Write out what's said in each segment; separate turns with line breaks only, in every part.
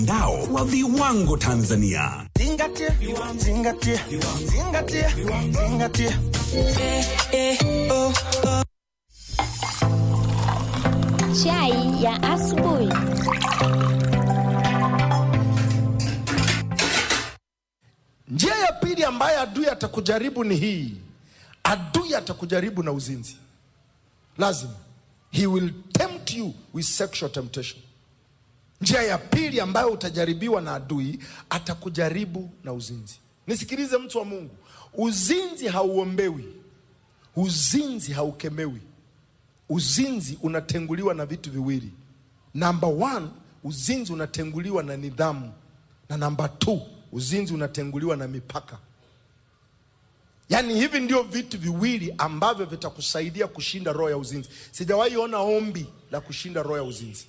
Mtandao wa viwango Tanzania.
Zingatia, zingatia, zingatia, zingatia.
Chai ya asubuhi.
Njia ya pili ambayo adui atakujaribu ni hii. Adui atakujaribu na uzinzi, lazima. He will tempt you with sexual temptation. Njia ya pili ambayo utajaribiwa na adui, atakujaribu na uzinzi. Nisikilize mtu wa Mungu, uzinzi hauombewi, uzinzi haukemewi. Uzinzi unatenguliwa na vitu viwili. Namba one, uzinzi unatenguliwa na nidhamu, na namba two, uzinzi unatenguliwa na mipaka. Yaani hivi ndio vitu viwili ambavyo vitakusaidia kushinda roho ya uzinzi. Sijawahi ona ombi la kushinda roho ya uzinzi.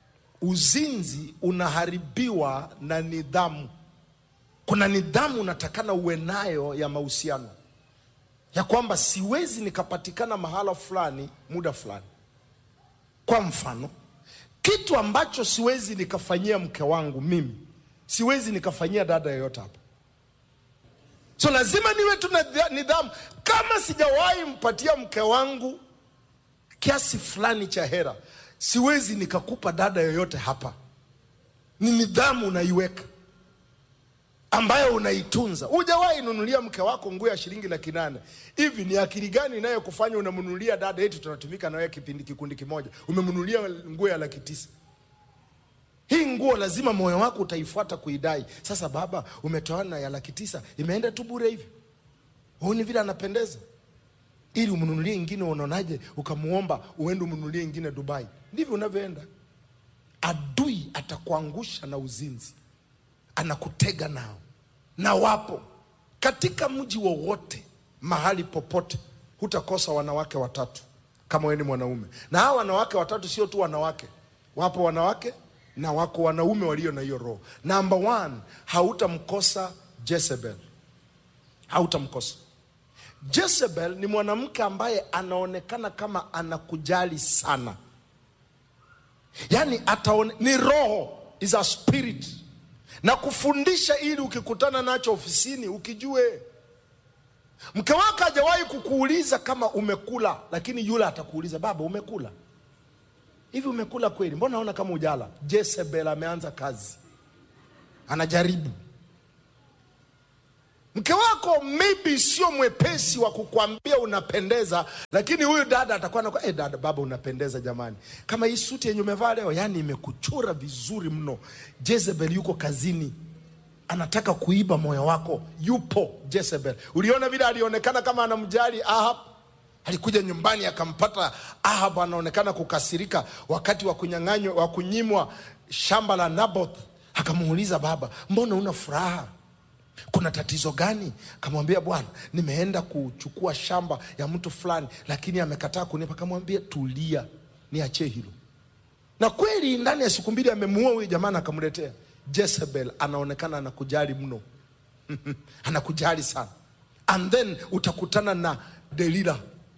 Uzinzi unaharibiwa na nidhamu. Kuna nidhamu unatakana uwe nayo ya mahusiano, ya kwamba siwezi nikapatikana mahala fulani muda fulani. Kwa mfano, kitu ambacho siwezi nikafanyia mke wangu mimi, siwezi nikafanyia dada yoyote hapa. So lazima niwe tu na nidhamu. Kama sijawahi mpatia mke wangu kiasi fulani cha hera, siwezi nikakupa dada yoyote hapa. Ni nidhamu unaiweka ambayo unaitunza. Hujawahi nunulia mke wako nguo ya shilingi laki nane hivi, ni akili gani inayokufanya unamnunulia dada yetu tunatumika na wewe kipindi kikundi kimoja, umemnunulia nguo ya laki tisa? Hii nguo lazima moyo wako utaifuata kuidai. Sasa baba, umetoana ya laki tisa, imeenda tu bure hivi. Huoni vile anapendeza? Ili umnunulie ingine, unaonaje? Ukamuomba uende umnunulie ingine Dubai. Ndivyo unavyoenda. Adui atakuangusha na uzinzi, anakutega nao, na wapo katika mji wowote, mahali popote, hutakosa wanawake watatu kama wewe ni mwanaume. Na hawa wanawake watatu sio tu wanawake, wapo wanawake na wako wanaume walio na hiyo roho. Number one, hautamkosa Jezebel, hautamkosa Jezebel. Ni mwanamke ambaye anaonekana kama anakujali sana, yaani ataone, ni roho, is a spirit, na kufundisha ili ukikutana nacho ofisini ukijue. Mke wako hajawahi kukuuliza kama umekula, lakini yule atakuuliza baba, umekula hivi umekula kweli? Mbona naona kama ujala? Jezebel ameanza kazi, anajaribu. Mke wako maybe sio mwepesi wa kukwambia unapendeza, lakini huyu dada atakuwa anakuwa eh, dada, baba unapendeza jamani, kama hii suti yenye umevaa leo, yani imekuchora vizuri mno. Jezebel yuko kazini, anataka kuiba moyo wako. Yupo Jezebel. Uliona vile alionekana kama anamjali Ahab alikuja nyumbani akampata Ahab anaonekana kukasirika wakati wa kunyang'anywa wa kunyimwa shamba la Naboth. Akamuuliza, baba, mbona una furaha? Kuna tatizo gani? Akamwambia, bwana, nimeenda kuchukua shamba ya mtu fulani, lakini amekataa kunipa. Akamwambia, tulia, niachie hilo. Na kweli ndani ya siku mbili amemuua huyu jamaa na akamletea. Jezebel anaonekana anakujali mno anakujali sana, and then utakutana na Delila.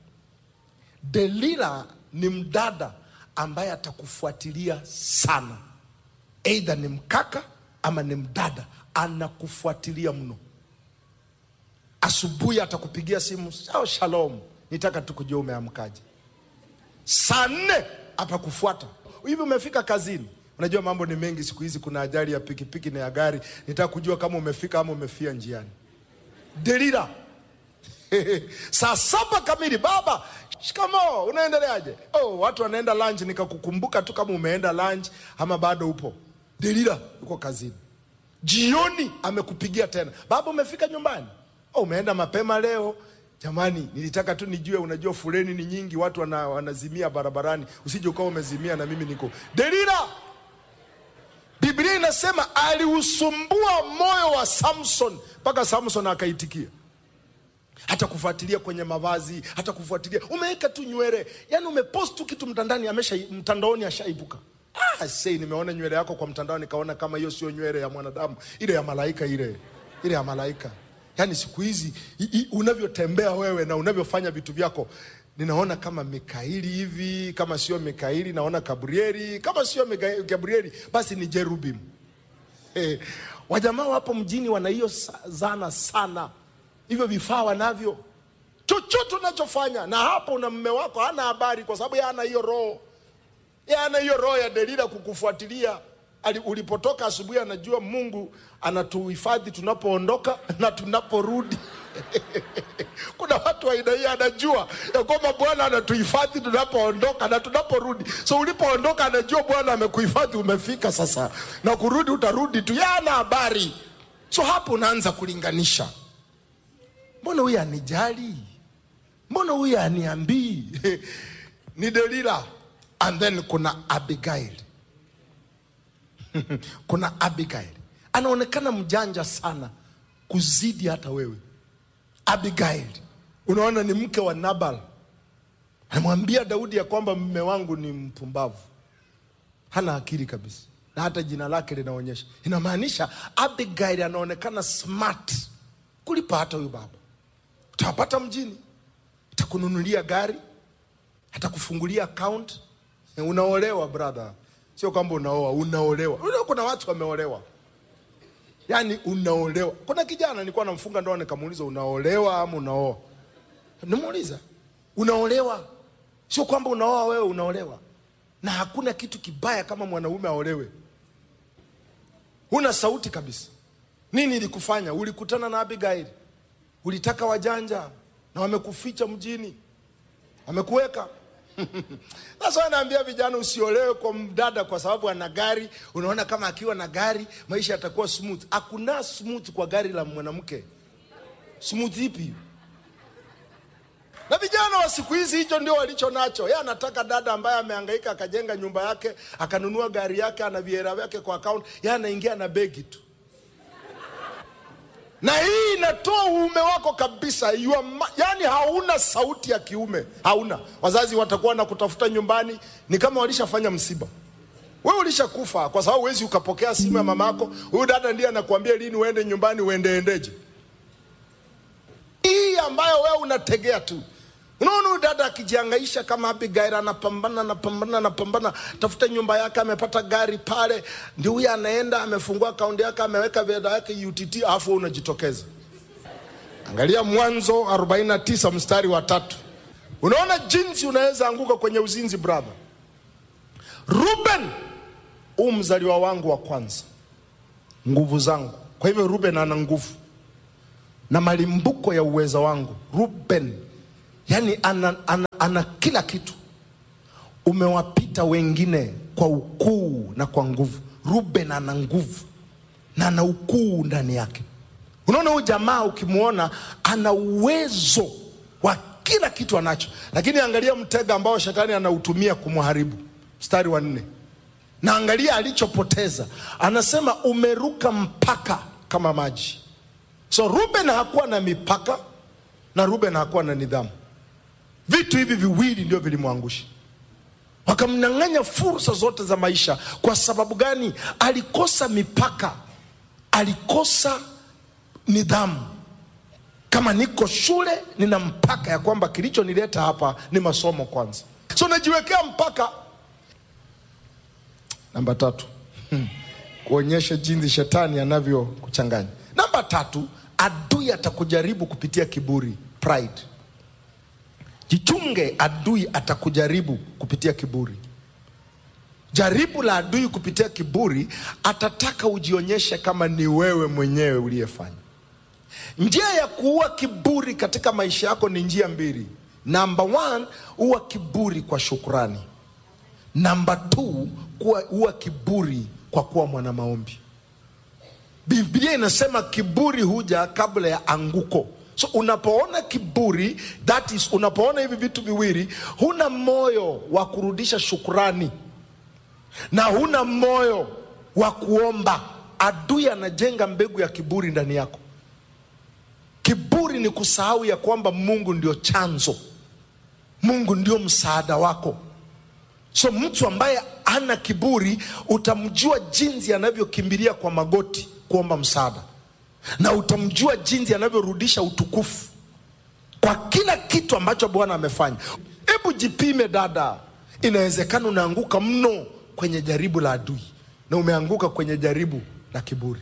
Delila ni mdada ambaye atakufuatilia sana, eidha ni mkaka ama ni mdada, anakufuatilia mno. Asubuhi atakupigia simu, sao shalom, nitaka tu kujua umeamkaje. Saa nne atakufuata hivi, umefika kazini. Unajua mambo ni mengi siku hizi, kuna ajali ya pikipiki na ya gari. Nitaka kujua kama umefika ama umefia njiani. Delila saa saba kamili, baba shikamo, unaendeleaje? Oh, watu wanaenda lunch, nikakukumbuka tu kama umeenda lunch ama bado upo. Delila yuko kazini. Jioni amekupigia tena, baba umefika nyumbani? Oh, umeenda mapema leo. Jamani, nilitaka tu nijue, unajua fuleni ni nyingi, watu wana, wanazimia barabarani, usije ukawa umezimia na mimi niko. Delila, Biblia inasema aliusumbua moyo wa Samson mpaka Samson akaitikia hata kufuatilia kwenye mavazi, hata kufuatilia umeweka tu nywele, yani umepost tu kitu mtandani, amesha mtandaoni ashaibuka. Ah, sei, nimeona nywele yako kwa mtandao, nikaona kama hiyo sio nywele ya mwanadamu, ile ya malaika, ile ile ya malaika. Yani siku hizi unavyotembea wewe na unavyofanya vitu vyako, ninaona kama Mikaeli hivi, kama sio Mikaeli naona Gabrieli, kama sio Mika- Gabrieli basi ni Jerubim. wajamaa wapo mjini wana hiyo sa- zana sana hivyo vifaa wanavyo chochote unachofanya na hapo una mme wako hana habari kwa sababu yeye hana hiyo roho Yeye hana hiyo roho ya delila kukufuatilia Ali- ulipotoka asubuhi anajua mungu anatuhifadhi tunapoondoka na tunaporudi kuna watu wa aina hii anajua ya kwamba bwana anatuhifadhi tunapoondoka na tunaporudi so ulipoondoka anajua bwana amekuhifadhi umefika sasa na kurudi utarudi tu yana habari so hapo unaanza kulinganisha mbona huyu anijali mbona huyu aniambii ni delila and then kuna abigail kuna abigail anaonekana mjanja sana kuzidi hata wewe abigail unaona ni mke wa nabal anamwambia daudi ya kwamba mme wangu ni mpumbavu hana akili kabisa na hata jina lake linaonyesha inamaanisha abigail anaonekana smart kulipa hata huyu baba utawapata mjini atakununulia gari atakufungulia account unaolewa brother sio kwamba unaoa unaolewa Unajua kuna watu wameolewa yaani unaolewa kuna kijana nilikuwa namfunga ndoa nikamuuliza unaolewa ama unaoa nimuuliza unaolewa sio kwamba unaoa wewe unaolewa na hakuna kitu kibaya kama mwanaume aolewe huna sauti kabisa nini ilikufanya ulikutana na abigail ulitaka wajanja na wamekuficha mjini wamekuweka sasa anaambia vijana usiolewe kwa mdada kwa sababu ana gari unaona kama akiwa na gari maisha yatakuwa smooth hakuna smooth kwa gari la mwanamke smooth ipi na vijana wa siku hizi hicho ndio walicho nacho ye anataka dada ambaye amehangaika akajenga nyumba yake akanunua gari yake ana viera vyake kwa account ye anaingia na begi tu na hii inatoa uume wako kabisa you are ma- yani hauna sauti ya kiume hauna wazazi watakuwa na kutafuta nyumbani ni kama walishafanya msiba wewe ulishakufa kwa sababu huwezi ukapokea simu ya mama yako huyu dada ndiye anakuambia lini uende nyumbani uendeendeje hii ambayo wewe unategea tu unaona huyu dada akijiangaisha kama abigail anapambana anapambana anapambana tafuta nyumba yake amepata gari pale ndio huyu anaenda amefungua akaunti yake ameweka fedha yake utt alafu wewe unajitokeza angalia mwanzo 49 mstari wa tatu unaona jinsi unaweza anguka kwenye uzinzi brother ruben huu mzaliwa wangu wa kwanza nguvu zangu kwa hivyo ruben ana nguvu na malimbuko ya uweza wangu ruben yani ana, ana, ana kila kitu umewapita wengine kwa ukuu na kwa nguvu ruben ana nguvu na ana ukuu ndani yake unaona huyu jamaa ukimwona ana uwezo wa kila kitu anacho lakini angalia mtega ambao shetani anautumia kumharibu mstari wa nne na angalia alichopoteza anasema umeruka mpaka kama maji so ruben hakuwa na mipaka na ruben hakuwa na nidhamu vitu hivi viwili ndio vilimwangusha wakamnyang'anya fursa zote za maisha kwa sababu gani alikosa mipaka alikosa nidhamu kama niko shule nina mpaka ya kwamba kilichonileta hapa ni masomo kwanza so najiwekea mpaka namba tatu Hmm. kuonyesha jinsi shetani anavyokuchanganya namba tatu adui atakujaribu kupitia kiburi pride jichunge adui atakujaribu kupitia kiburi jaribu la adui kupitia kiburi atataka ujionyeshe kama ni wewe mwenyewe uliyefanya njia ya kuua kiburi katika maisha yako ni njia mbili namba one uwa kiburi kwa shukrani namba two kuwa uwa kiburi kwa kuwa mwana maombi biblia inasema kiburi huja kabla ya anguko so unapoona kiburi that is unapoona hivi vitu viwili huna moyo wa kurudisha shukrani na huna moyo wa kuomba adui anajenga mbegu ya kiburi ndani yako kiburi ni kusahau ya kwamba mungu ndio chanzo mungu ndio msaada wako so mtu ambaye ana kiburi utamjua jinsi anavyokimbilia kwa magoti kuomba msaada na utamjua jinsi anavyorudisha utukufu kwa kila kitu ambacho bwana amefanya hebu jipime dada inawezekana unaanguka mno kwenye jaribu la adui na umeanguka kwenye jaribu na kiburi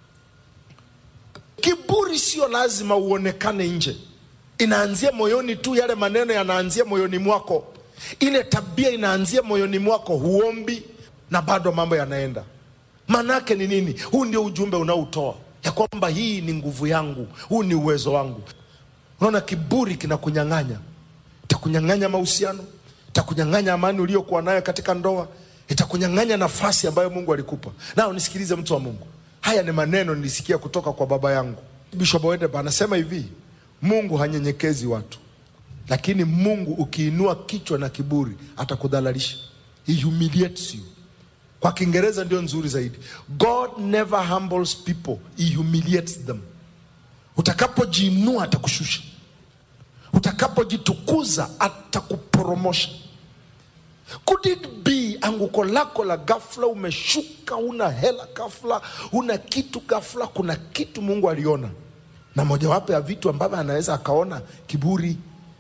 kiburi sio lazima uonekane nje inaanzia moyoni tu yale maneno yanaanzia moyoni mwako ile tabia inaanzia moyoni mwako huombi na bado mambo yanaenda maanaake ni nini huu ndio ujumbe unaotoa ya kwamba hii ni nguvu yangu huu ni uwezo wangu unaona kiburi kinakunyang'anya itakunyang'anya mahusiano itakunyang'anya amani uliokuwa nayo katika ndoa itakunyang'anya nafasi ambayo mungu alikupa nao nisikilize mtu wa mungu haya ni maneno nilisikia kutoka kwa baba yangu bishop Wedeba anasema hivi mungu hanyenyekezi watu lakini mungu ukiinua kichwa na kiburi atakudhalalisha he humiliates you kwa kiingereza ndio nzuri zaidi god never humbles people he humiliates them utakapojiinua atakushusha utakapojitukuza atakuporomosha could it be anguko lako la ghafla umeshuka una hela ghafla una kitu ghafla kuna kitu mungu aliona na mojawapo ya vitu ambavyo anaweza akaona kiburi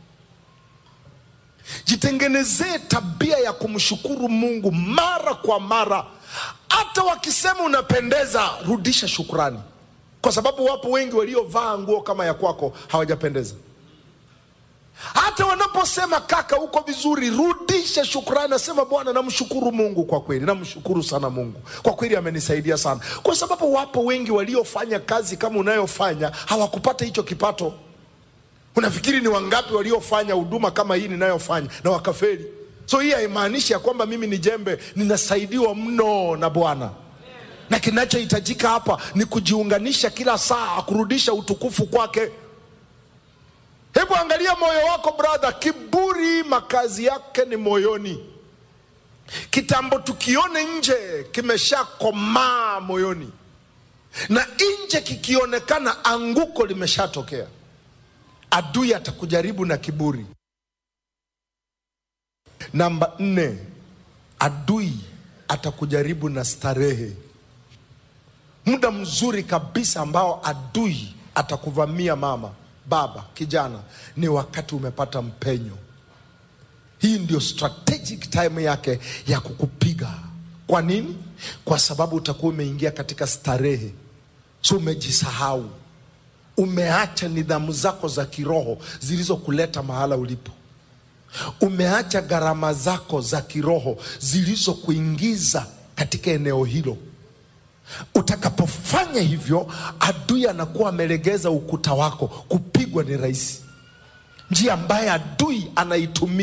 jitengenezee tabia ya kumshukuru mungu mara kwa mara hata wakisema unapendeza rudisha shukrani kwa sababu wapo wengi waliovaa nguo kama ya kwako hawajapendeza hata wanaposema kaka uko vizuri rudisha shukrani nasema bwana namshukuru mungu kwa kweli namshukuru sana mungu kwa kweli amenisaidia sana kwa sababu wapo wengi waliofanya kazi kama unayofanya hawakupata hicho kipato unafikiri ni wangapi waliofanya huduma kama hii ninayofanya na wakafeli so hii haimaanishi ya kwamba mimi ni jembe ninasaidiwa mno na bwana na kinachohitajika hapa ni kujiunganisha kila saa kurudisha utukufu kwake hebu angalia moyo wako brother kiburi makazi yake ni moyoni kitambo tukione nje kimeshakomaa moyoni na nje kikionekana anguko limeshatokea adui atakujaribu na kiburi namba nne adui atakujaribu na starehe muda mzuri kabisa ambao adui atakuvamia mama baba kijana ni wakati umepata mpenyo hii ndio strategic time yake ya kukupiga kwa nini kwa sababu utakuwa umeingia katika starehe so umejisahau umeacha nidhamu zako za kiroho zilizokuleta mahala ulipo umeacha gharama zako za kiroho zilizokuingiza katika eneo hilo utakapofanya hivyo adui anakuwa amelegeza ukuta wako kupigwa ni rahisi njia ambaye adui anaitumia